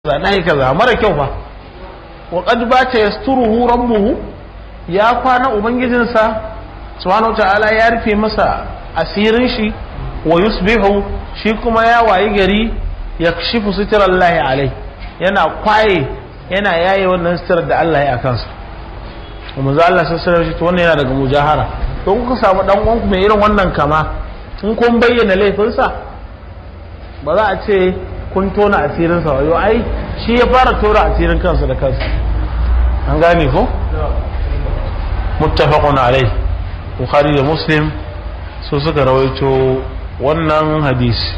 kaza na yi kaza mara kyau fa wa qad bata yasturuhu rabbuhu ya kwana ubangijinsa subhanahu ta'ala ya rufe masa asirin shi wa yusbihu shi kuma ya wayi gari yakshifu sitirallahi alai yana kwaye yana yaye wannan sitirar da Allah ya kansa kuma za Allah sassara shi to wannan yana daga mujahara to kuka samu dan uwanku mai irin wannan kama in kun bayyana laifinsa ba za a ce kun tona asirinsa wayo ai shi ya fara tora asirin kansa da kansa an gane ko muttafaqun alai bukhari da muslim su suka rawaito wannan hadisi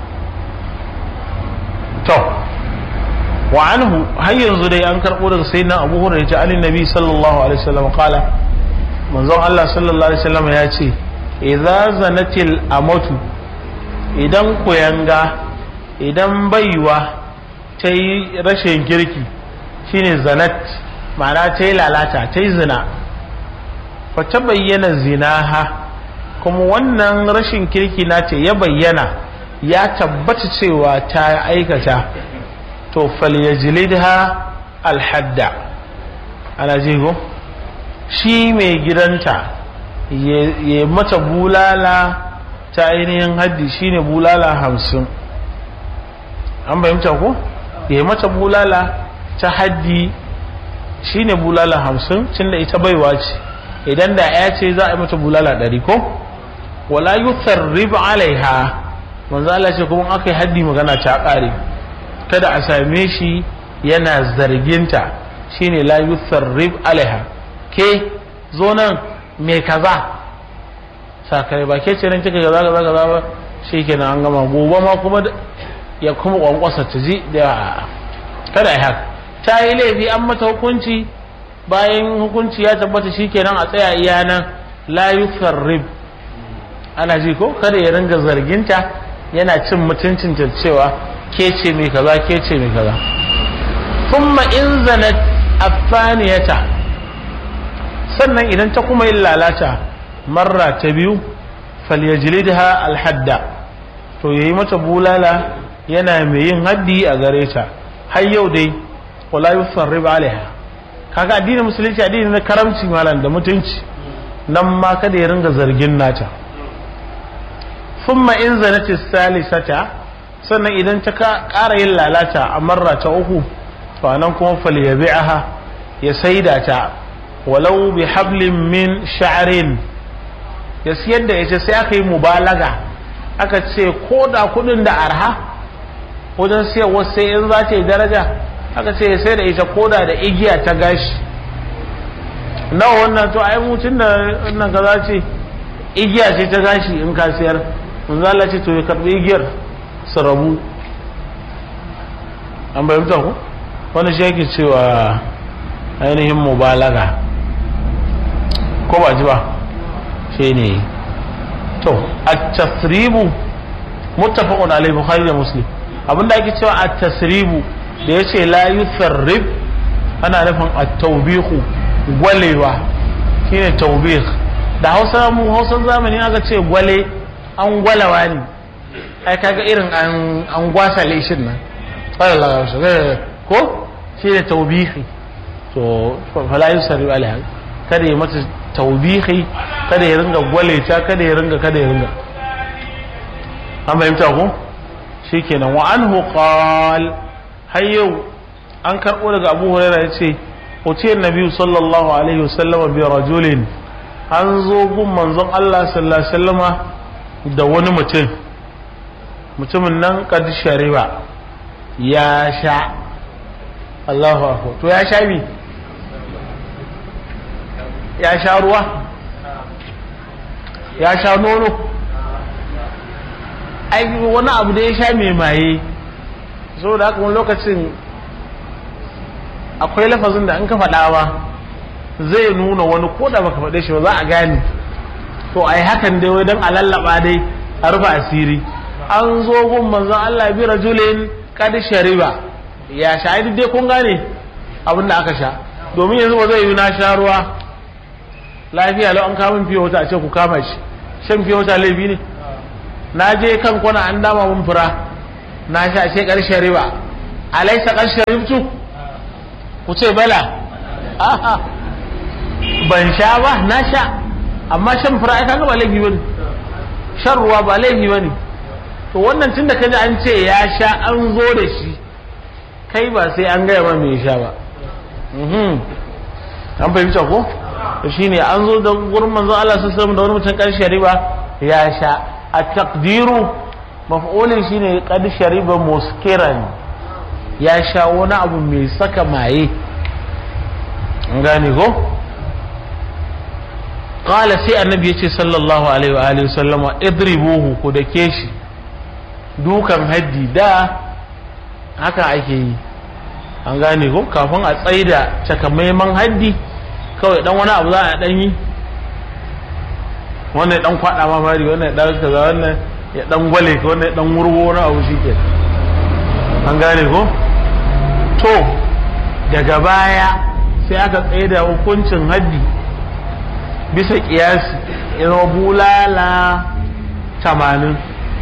to wa anhu har yanzu dai an karbo daga sayyidina abu hurairah ta alin nabi sallallahu alaihi wasallam qala manzon Allah sallallahu alaihi wasallam ya ce idza zanatil amatu idan kuyanga idan baiwa ta yi rashin kirki shine zanat ma'ana ta yi lalata ta yi zina fa ta bayyana zinaha kuma wannan rashin kirki na ce ya bayyana ya tabbata cewa ta aikata to falyajlidha alhadda ana jigo shi mai gidanta ya mata bulala ta ainihin haddi shine bulala hamsin an fahimta ko ya mata bulala ta haddi shine bulala hamsin cin da ita baiwa ce idan da ya ce za a yi mata bulala ɗari ko wala yutharrib alaiha manzo Allah ce kuma aka yi haddi magana ta ƙare kada a same shi yana zarginta shine la yutharrib alaiha ke zo nan me kaza sakai ba ke ce nan kika kaza kaza kaza ba shikenan an gama gobe ma kuma ya kuma kwankwasa ta ji da kada ya haka ta yi laifi an mata hukunci bayan hukunci ya tabbata shikenan a tsaya iya nan la yusarrib ana ji ko kada ya ringa zarginta yana cin mutuncin ta cewa ke ce mai kaza ke ce mai kaza thumma in zanat afaniyata sannan idan ta kuma yin lalata marra ta biyu falyajlidha alhadda to yayi mata bulala yana mai yin haddi a gare ta har yau dai wala yusarrib alaiha kaga addinin musulunci addini na karamci malam da mutunci nan ma kada ya ringa zargin nata thumma in zanati salisata sannan idan ta ƙara yin lalata a marra ta uku to anan kuma falyabi'aha ya saida ta walau bi hablin min sha'rin ya siyar da ita sai aka yi mubalaga aka ce ko da kudin da arha wajen siyarwa sai in za ta yi daraja aka ce sai da ita koda da igiya ta gashi nawa wannan to ai mutum da wannan kaza ce igiya ce ta gashi in ka siyar mun zala ce to ya karbi igiyar su rabu an bayyanta ku wani shi yake cewa ainihin mubalaga ko ba ji ba shi ne to at-tasribu muttafaqun alayhi bukhari da muslim abinda ake cewa a tasribu da ya ce la yusarrib ana nufin a taubihu gwalewa shine taubih da hausa mu hausa zamani aka ce gwale an gwalawa ne ai kaga irin an gwasa leshin nan ko shine taubihi to fala yusarrib alaiha kada ya mata taubihi kada ya ringa gwale ta kada ya ringa kada ya ringa an fahimta ko shikenan wa anhu qal har yau an karbo daga Abu Hurairah yace utiyar Nabi sallallahu alaihi wasallam bi rajulin an zo gun manzon Allah sallallahu alaihi wasallama da wani mutum mutumin nan kad shariba ya sha Allahu akbar to ya sha bi ya sha ruwa ya sha nono ai wani abu da ya sha mai maye so da haka wani lokacin akwai lafazin da an ka faɗa ba zai nuna wani ko da baka faɗe shi ba za a gane to ai hakan dai wai don a lallaba dai a rufe asiri an zo gun manzon Allah bi rajulin kad shariba ya sha ai dai kun gane abin da aka sha domin yanzu ba zai yi na sha ruwa lafiya lau an kama fiye wata a ce ku kama shi shan fiye wata laifi ne na je kan kwana an dama mun fura na sha ce ƙarshen riba alaisa kan sharibtu ku ce bala aha ban sha ba na sha amma shan fura ai kaga ba laifi bane shan ruwa ba laifi bane to wannan tunda ka ji an ce ya sha an zo da shi kai ba sai an gaya ma me sha ba an fahimta ko to shine an zo da gurin manzo Allah sallallahu alaihi da wani mutum kan shariba ya sha a taqdiru maf'ulin shine qad shariba muskiran ya sha wani abu mai saka maye an gane ko qala sai annabi yace sallallahu alaihi wa alihi sallama idribuhu ku dake shi dukan haddi da haka ake yi an gane ko kafin a tsaida takamaiman haddi kawai dan wani abu za a dan yi wannan dan kwada ma mari wannan dan kaza wannan ya dan gwale ka wannan dan wurgo wani abu shike an gane ko to daga baya sai aka tsaida hukuncin haddi bisa kiyasi ya zama bulala tamanin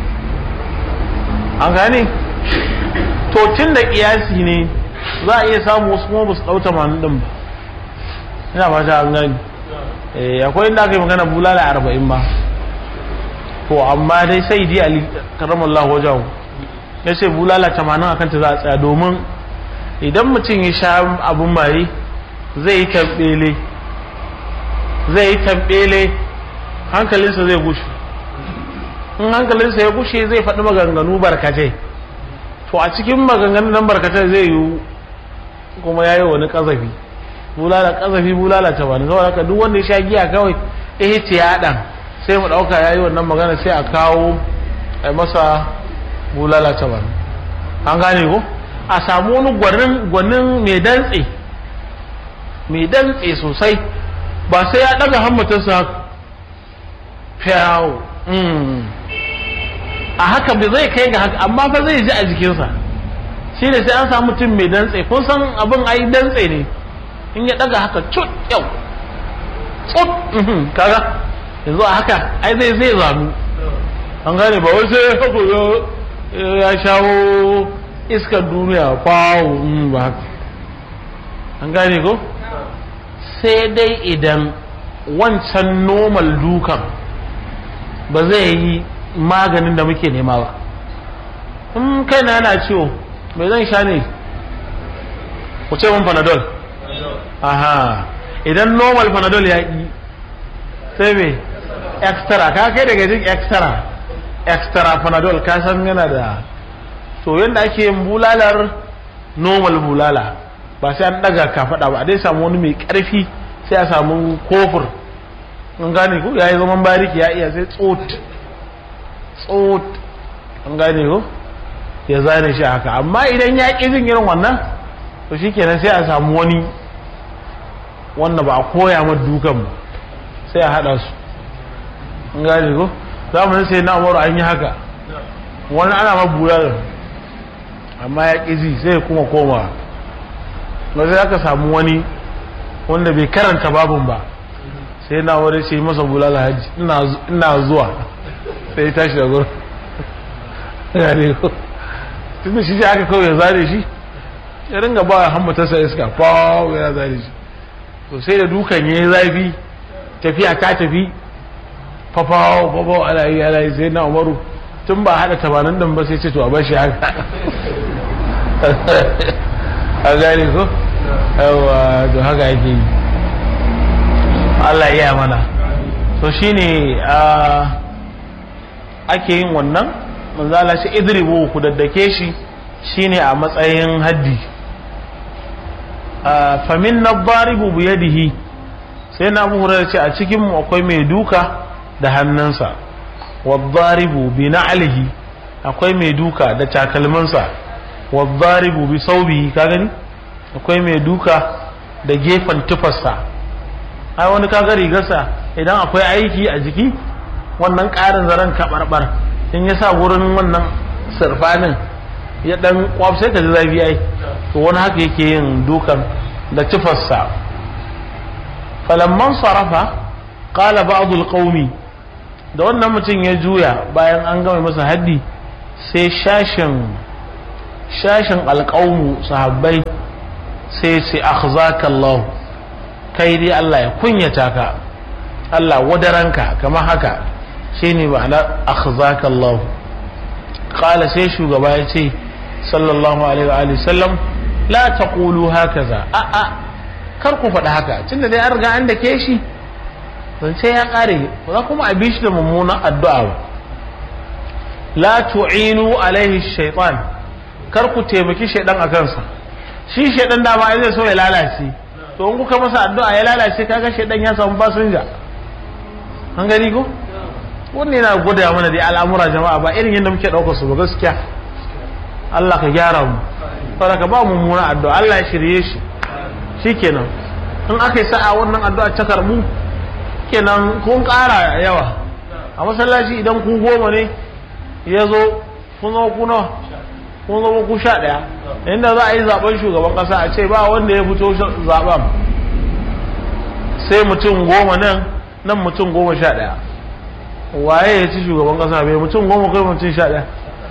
an gane to tun da kiyasi ne za a iya samu wasu kuma ba su ɗau tamanin ɗin ba ina ba ta an gani akwai inda aka yi magana bulala arba'in ba to amma dai sai di ali karamallahu wajen ya ce bulala tamanin a kanta za a tsaya domin idan mutum ya sha abin maye zai yi tambele zai yi tambele hankalinsa zai gushe in hankalinsa ya gushe zai faɗi maganganu barkatai to a cikin maganganun nan barkatai zai yi kuma ya yi wani ƙazafi bulala ƙazafi bulala ta bani saboda haka duk wanda ya sha giya kawai ihtiyadan sai mu ɗauka ya yi wannan magana sai a kawo a masa bulala ta bani an gane ko a samu wani gwanin gwanin mai dantse mai dantse sosai ba sai ya ɗaga hammatarsa fiyawo a haka bai zai kai ga haka amma fa zai ji a jikinsa shi ne sai an samu mutum mai dantse kun san abin ai dantse ne in ya daga haka cut yau cut kaga yanzu a haka ai zai zai zanu an gane ba wai sai haka ya shawo iskar duniya kwawo ba haka an gane ko sai dai idan wancan normal dukan ba zai yi maganin da muke nema ba in kai na yana ciwo mai zan sha ne ku ce mun panadol aha idan normal panadol ya yi sai me extra ka kai daga jin extra extra panadol ka san yana da to yadda ake yin bulalar normal bulala ba sai an daga kafaɗa ba a dai samu wani mai ƙarfi sai a samu kofur an gane ku ya yi zaman bariki ya iya sai tsot tsot an gane ku ya zane shi haka amma idan ya ƙi jin irin wannan to shi kenan sai a samu wani wanda ba a koya ma dukan sai a haɗa su an gane ku zamanin sai na umaru an yi haka wani ana ma bular amma ya ƙi ji sai kuma koma ba sai aka samu wani wanda bai karanta babin ba sai na wani ce masa bulala hajji ina zuwa sai tashi da gurin gane ko tunda shi sai aka kawai ya zare shi ya ringa ba ya hammatarsa iska fawo ya zare shi to sai da dukan ya yi zafi tafiya ta tafi fafawo fafawo ana yi ana yi sai na umaru tun ba haɗa tabanin dan ba sai ce to a bashi haka a gane ko yawa to haka yake yi Allah iya mana to shine ake yin wannan manzala shi idribu ku daddake shi shine a matsayin haddi famin na baribu biyadihi sai na abu ce a cikin mu akwai mai duka da hannunsa wa baribu bi na'alihi akwai mai duka da takalminsa wa baribu bi saubihi ka gani akwai mai duka da gefen tufarsa ai wani kaga rigarsa idan akwai aiki a jiki wannan ƙarin zaren kaɓarɓar in ya sa wurin wannan sirfanin ya ɗan kwaf sai ka ji zafi ai to wani haka yake yin dukan da tufarsa falamman sarafa qala ba'dul qaumi da wannan mutum ya juya bayan an gama masa haddi sai shashin shashin alƙawmu sahabbai sai ce akhzaka Allah kai dai Allah ya kunyata ka Allah wadaranka kamar haka shine ma'ana akhzaka Allah qala sai shugaba ya ce sallallahu alaihi wa alihi sallam la taqulu hakaza a a kar ku faɗi haka tunda dai an riga an dake shi zance ya ƙare ba za kuma a bi shi da mummunan addu'a ba la tu'inu alaihi shaitan kar ku taimaki shaidan a kansa shi shaidan dama ai zai so ya lalace to in kuka masa addu'a ya lalace kaga shaidan ya samu fasinja an gani ko wannan yana gwada mana da al'amura jama'a ba irin yadda muke ɗaukar su ba gaskiya Allah ka gyara mu saboda ka ba mummuna addu'a Allah ya shirye shi shikenan in aka yi sa'a wannan addu'a ta karbu kenan kun ƙara yawa a masallaci idan ku goma ne ya zo kun zama ku nawa kun zama ku sha ɗaya inda za a yi zaben shugaban ƙasa a ce ba wanda ya fito zaben sai mutum goma nan nan mutum goma sha ɗaya waye ya ci shugaban ƙasa bai mutum goma kai mutum sha ɗaya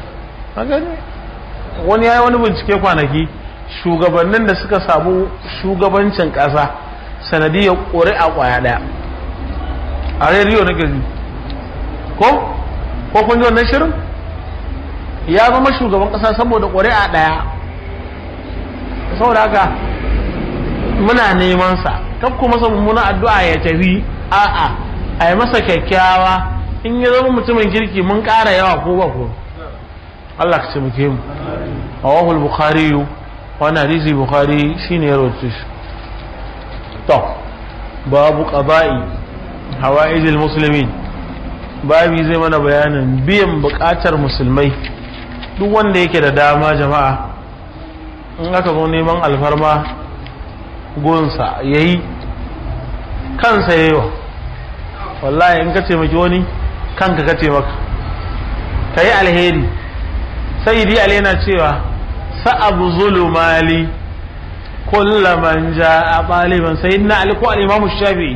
wani ya yi wani bincike kwanaki shugabannin da suka samu shugabancin ƙasa sanadiyar ƙuri'a ƙwaya ɗaya a rediyo na gari ko ko kun ji wannan shirin ya zama shugaban kasa saboda ƙuri'a ɗaya saboda haka muna neman sa kan kuma masa mummuna addu'a ya tafi a'a a yi masa kyakkyawa in ya zama mutumin kirki mun ƙara yawa ko ba ko Allah ka taimake mu rawahul bukhari wani hadisi bukhari shine ya rawaito shi to babu qada'i hawaijil muslimin babi zai mana bayanin biyan bukatar musulmai duk wanda yake da dama jama'a in aka zo neman alfarma gunsa ya yi kansa ya yi wa wallahi in ka taimaki wani kanka ka taimaka ka yi alheri sai di yana cewa sa'abu zulumali kullaman ja a ɗaliban sai na aliko al'imamu shafi'i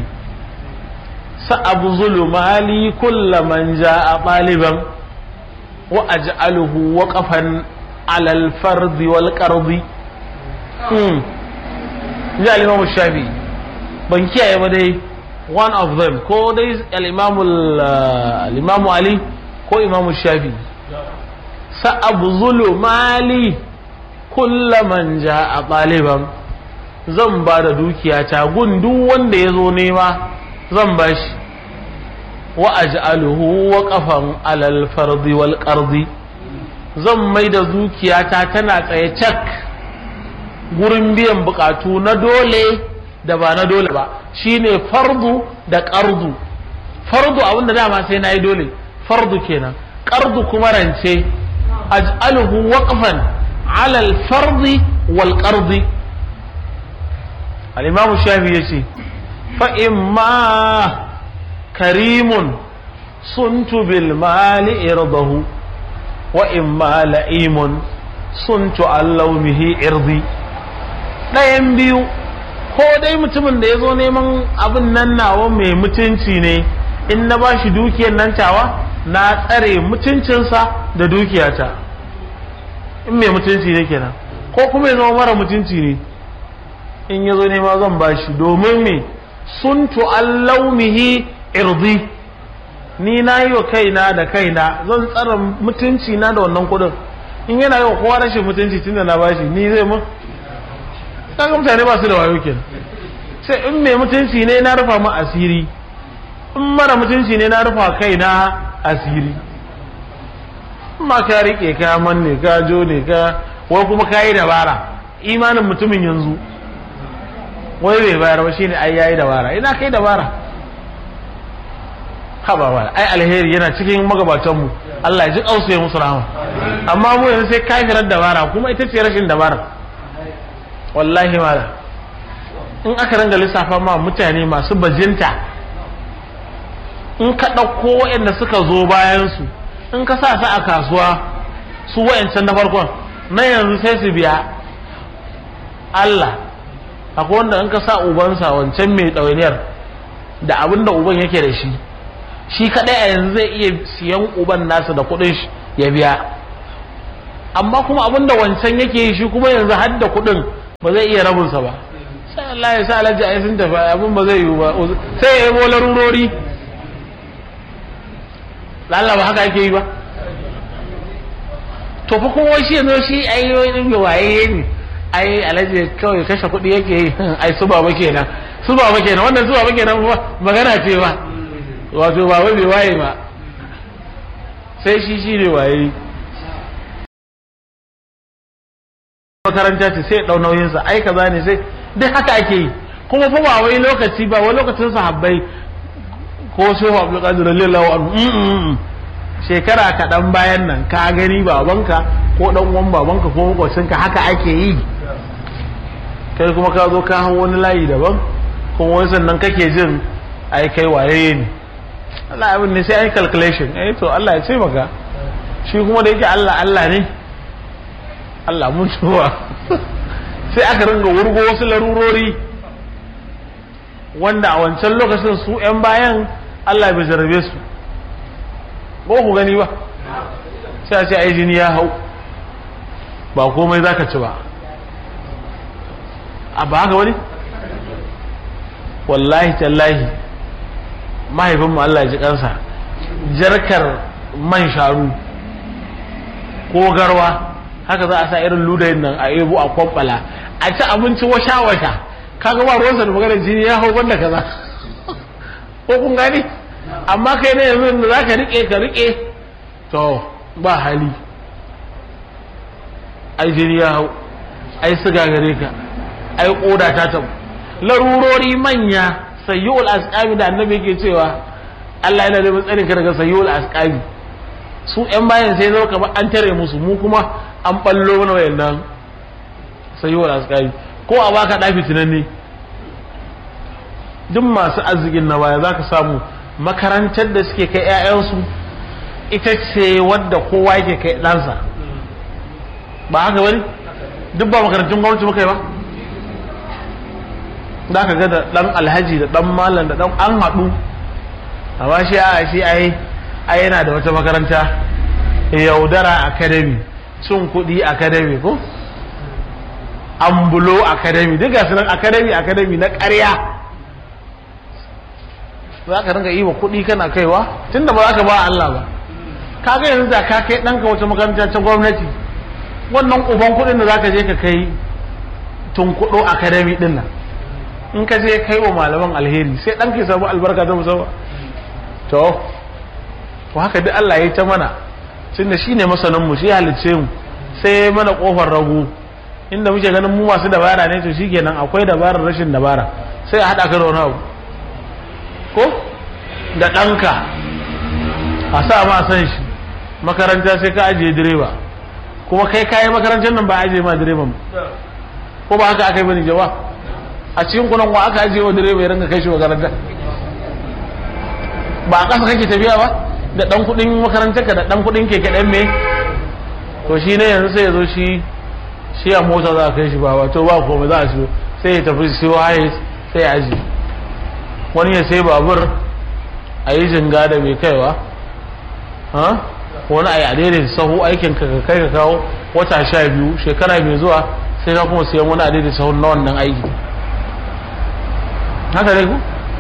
سأبذل مالي كل من جاء طالبا وأجعله وقفا على الفرد والقرض جاء الإمام الشافعي بنكي يا بدي one of them ko dai al-imam al-imam Ali ko imam Shafi sa'abzulu mali kullaman ja'a ɗaliban zan ba da dukiyata gun duk wanda ya zo nema zan ba shi wa aj'aluhu waqafan alal fardi wal qardi zan mai da dukiyata tana tsaye cak gurin biyan bukatu na dole da ba na dole ba shine fardu da qardu fardu abinda dama sai nayi dole fardu kenan qardu kuma rance aj'aluhu waqfan alal fardi wal qardi al-imam shafi yace فإما كريم صنت بالمال إرضه وإما لئيم صنت عن لومه إرضي ɗayan biyu ko dai mutumin da ya zo neman abin nan nawa mai mutunci ne in na ba shi dukiyar nan tawa na tsare mutuncinsa da dukiyata in mai mutunci ne kenan ko kuma ya zama mara mutunci ne in ya zo nema zan ba shi domin me suntu an laumihi irdi ni na yi wa kaina da kaina zan tsara mutunci na da wannan kudin in yana yi wa kowa rashin mutunci tunda na bashi ni zai mun kaga mutane ba su da wayo kenan sai in mai mutunci ne na rufa mu asiri in mara mutunci ne na rufa kaina asiri ma ka rike ka manne ka jo ne ka wai kuma ka yi dabara imanin mutumin yanzu wai bai bayar ba shine ai yayi dabara ina kai dabara haba ba ai alheri yana cikin magabatan mu Allah ya ji kausu ya musu rahama amma mu yanzu sai kafirar dabara kuma ita ce rashin dabara wallahi mala in aka ranga lissafa ma mutane masu bajinta in ka ɗauko waɗanda suka zo bayan su in ka sa su a kasuwa su wayancan na farkon na yanzu sai su biya Allah akwai wanda in ka sa ubansa wancan mai ɗawainiyar da abin da uban yake da shi shi kaɗai a yanzu zai iya siyan uban nasa da kuɗin shi ya biya amma kuma abin da wancan yake yi shi kuma yanzu har da kuɗin ba zai iya rabinsa ba sai Allah ya sa alhaji ai sun tafi abin ba zai yiwu ba sai ya yabo larurori lalla ba haka ake yi ba to fa kuma shi yanzu shi ai wani waye ne ai alhaji kawai kashe kuɗi yake yi ai su baba kenan su baba kenan wannan su baba kenan magana ce ba wato baba bai waye ba sai shi shi ne waye makaranta ce sai ɗau nauyinsa ai kaza ne sai duk haka ake yi kuma fa ba wai lokaci ba wai lokacin sahabbai ko sai wa Abdul Qadir radiyallahu anhu shekara kaɗan bayan nan ka gani babanka ko ɗan uwan babanka ko makwacinka haka ake yi kai kuma ka zo ka hau wani layi daban kuma wani sannan kake jin ai kai waye ne Allah abin ne sai ai calculation eh to Allah ya ce maka shi kuma da yake Allah Allah ne Allah mun tuwa sai aka ringa wurgo wasu larurori wanda a wancan lokacin su 'yan bayan Allah bai jarabe su ba ku gani ba sai a ce ai jini ya hau ba komai za ka ci ba a ba haka wani wallahi tallahi mahaifinmu Allah ya ji kansa jarkar man sharu ko garwa haka za a sa irin ludayin nan a ebo a kwamfala a ci abinci washa-washa kaga ba ruwansa da maganar jini ya hau banda kaza ko kun gani amma kai ne yanzu da za ka rike ka rike to ba hali ai jini ya hau ai siga gare ka ai koda ta tabu larurori manya sayyul asqami da annabi yake cewa Allah yana da matsarin ka daga sayyul asqami su yan bayan sai zo kamar an tare musu mu kuma an ballo mana wayannan sayyul asqami ko a baka dafi tunanne duk masu arzikin na baya zaka samu makarantar da suke kai 'ya'yansu ita ce wadda kowa yake kai ɗansa ba haka wani duk ba makarantun gwamnati muka yi ba za ka ga da ɗan alhaji da ɗan malam da ɗan an haɗu amma shi a shi ai ai yana da wata makaranta yaudara academy cin kuɗi academy ko ambulo academy duk ga sunan academy academy na ƙarya za ka ringa yi wa kuɗi kana kaiwa tunda ba za ka ba Allah ba ka ga yanzu da ka kai ɗanka wata makaranta ta gwamnati wannan uban kuɗin da za ka je ka kai tun kuɗo academy ɗin nan in ka je kai wa malaman alheri sai ɗan ka samu albarka ta musamman to to haka duk Allah ya yi ta mana tunda shi ne masanin mu shi halicce mu sai mana kofar rago inda muke ganin mu masu dabara ne to shikenan akwai dabarar rashin dabara sai a haɗa ka da wani abu ko da ɗanka a sa ma san shi makaranta sai ka ajiye direba kuma kai kayi makarantar nan ba ajiye ma direban ko ba haka aka yi bane jawa a cikin kunan wa aka ajiye wa direba ya ringa kai shi makaranta ba a ƙasa kake tafiya ba da ɗan kuɗin makarantar ka da ɗan kuɗin keke ɗan me to shi ne yanzu sai ya zo shi shi a mota za a kai shi ba wato ba komai za a siyo sai ya tafi siyo haye sai ya ajiye wani ya sai babur a yi jinga da mai kaiwa wani a yi adaidaita sahu aikin ka kai ka kawo wata sha biyu shekara mai zuwa sai ka kuma siyan wani adaidaita sahu na wannan aiki haka dai ku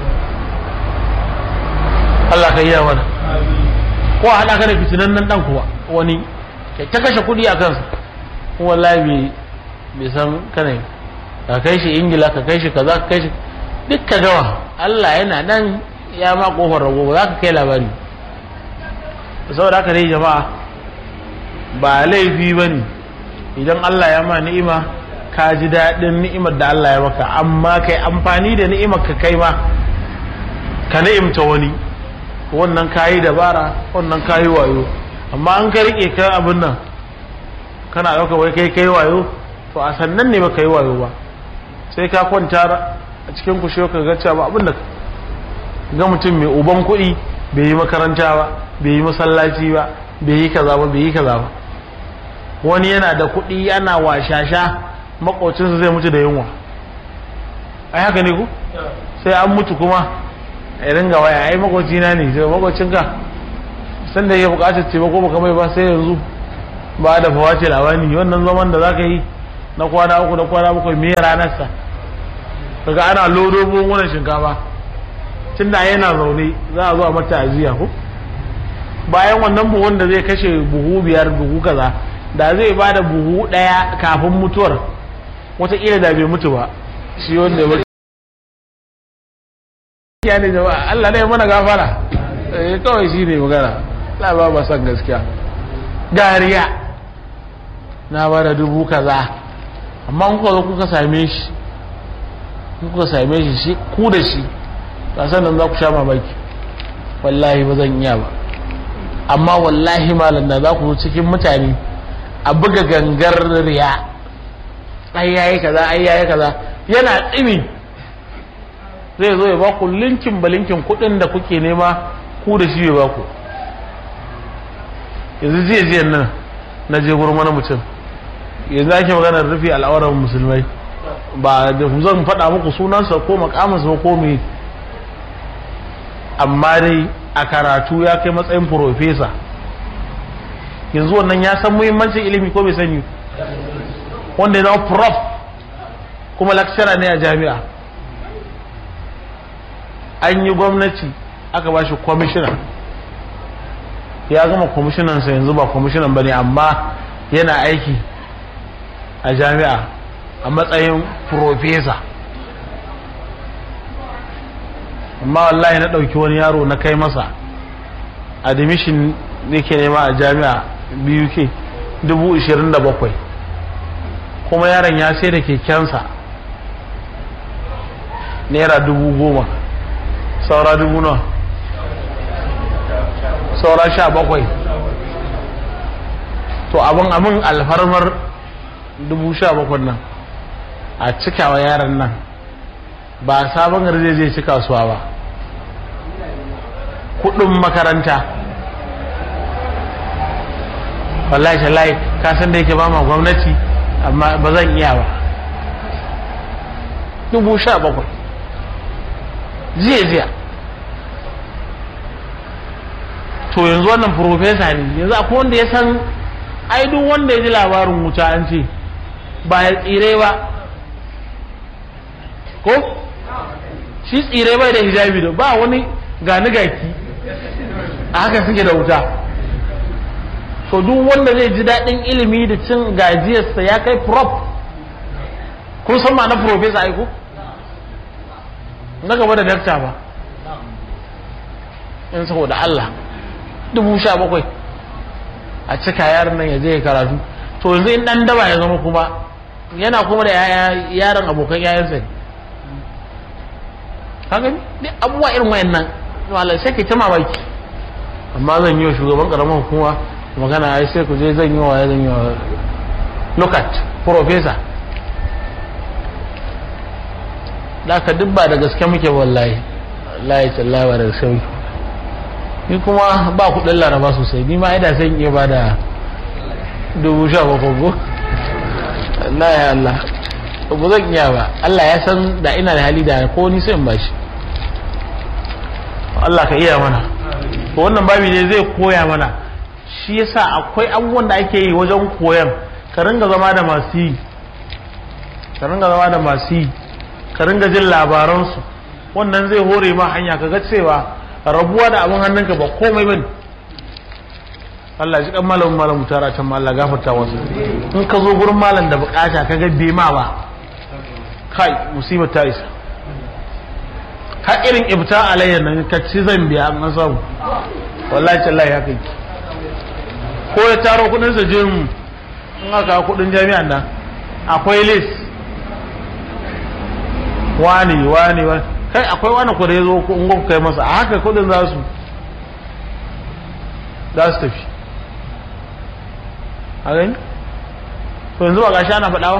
Allah ka yi ya mana ko a haɗa ka da fitinan nan ɗan kuwa wani ta kashe kuɗi a kansa wallahi bai san kanai ka kai shi ingila ka kai shi kaza ka kai shi duk ka gawa Allah yana nan ya ma kofar rago ba za ka kai labari saboda haka dai jama'a ba laifi ba ne idan Allah ya ma ni'ima ka ji daɗin ni'imar da Allah ya maka amma kai amfani da ni'imar ka kai ma ka ni'imta wani wannan kayi dabara wannan kayi wayo amma an ka rike ka abin nan kana ɗauka wai kai kai wayo to a sannan ne ba ka yi wayo ba sai ka kwanta a cikin kushe ka ga cewa abin da ga mutum mai uban kuɗi bai yi makaranta ba bai yi masallaci ba bai yi kaza ba bai yi kaza ba wani yana da kuɗi yana washasha makocinsa zai mutu da yunwa ai haka ne ku sai an mutu kuma a ringa waya ai makocina ne sai makocinka sanda ya bukatar taimako baka mai ba sai yanzu ba da fawace lawani wannan zaman da zaka yi na kwana uku da kwana bakwai me ranarsa kaga ana lodo buhunan shinkafa tun da yana zaune za a zo a mata ajiya ko bayan wannan buhun da zai kashe buhu biyar buhu kaza da zai ba da buhu ɗaya kafin mutuwar wataƙila da bai mutu ba shi wanda ya mutu ya ne jama'a Allah ne mana gafara eh kawai shi ne magana la ba ba san gaskiya dariya na ba da dubu kaza amma in kuka zo kuka same shi kuka same shi shi ku da shi ba sannan za ku sha mamaki wallahi ba zan iya ba amma wallahi malam da za ku cikin mutane a buga gangar riya ai yayi kaza ai yayi kaza yana tsimi zai zo ya ba ku linkin ba linkin kuɗin da kuke nema ku da shi ya ba ku yanzu jiya jiya nan na je gurin wani mutum yanzu ake maganar rufe al'auran musulmai ba da zan faɗa muku sunansa ko makamansa ko me amma dai a karatu ya kai matsayin profesa yanzu wannan ya san muhimmancin ilimi ko bai sani wanda ya zama prof kuma lecturer ne a jami'a an yi gwamnati aka ba shi kwamishina ya gama kwamishinansa yanzu ba kwamishinan ba ne amma yana aiki a jami'a a matsayin profesa amma wallahi na ɗauki wani yaro na kai masa admission yake nema a jami'a biyu ke dubu ishirin da bakwai kuma yaron ya sai da kekensa naira dubu goma saura dubu nawa saura sha bakwai to abin abin alfarmar dubu sha bakwai nan a cikawa yaron nan ba sabon garje zai ci kasuwa ba kudin makaranta wallahi tallahi ka san da yake ba ma gwamnati amma ba zan iya ba dubu sha bakwai jiya jiya to yanzu wannan profesa ne yanzu akwai wanda ya san ai duk wanda ya ji labarin wuta an ce ba ya tsire ba ko shi tsire bai da hijabi da ba wani gani gaki a haka suke da wuta so duk wanda zai ji daɗin ilimi da cin gajiyarsa ya kai prop kun san ma na profesa aiko na gaba da dakta ba in saboda Allah dubu sha bakwai a cika yaron nan ya je ya karatu to yanzu in ɗan daba ya zama kuma yana kuma da yaran abokan yayansa ne kaga ni abubuwa irin wayannan wala sai ke ta mamaki amma zan yi wa shugaban karamar hukuma magana ai sai ku je zan yi wa zan yi wa look at professor da ka duk ba da gaske muke wallahi wallahi tallahi ba da gaske muke ni kuma ba kudin laraba sosai ni ma ida sai iya ba da dubu sha bakwai ko wallahi Allah ba zan iya ba Allah ya san da ina da hali da ko ni sai in bashi Allah ka iya mana to wannan babi ne zai koya mana shi yasa akwai abubuwan da ake yi wajen koyan ka ringa zama da masu yi ka ringa zama da masu yi ka ringa jin labaransu wannan zai hore ma hanya ka ga cewa rabuwa da abin hannunka ba komai bane Allah ji kan malamin malamu tara can Allah gafarta wasu in ka zo gurin malam da bukata ka ga bai ma ba kai musibar ta isa har irin ibta alayya nan ka ci zan biya an samu wallahi tallahi haka yi ko ya taro kudin sa jin in aka kudin jami'an nan akwai list wani wani wani kai akwai wani ku da ya zo in ku kai masa a haka kudin za su za su tafi a gani to yanzu ba gashi ana faɗawa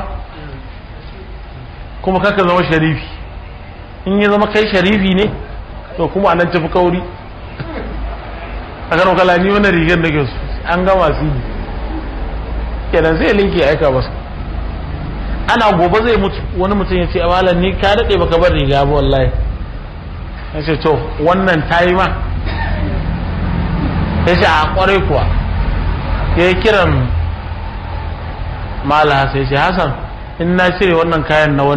kuma kaka zama sharifi in ya zama kai sharifi ne to kuma anan tafi kauri a kano kala ni wani rigar da ke su an gama su yi kenan zai linki aika masa ana gobe zai mutu wani mutum ya ce a malam ni ka daɗe baka bar riga ba wallahi ya ce to wannan ta yi ma ya ce a kwarai kuwa ya yi kiran mala sai ce hasan in na cire wannan kayan na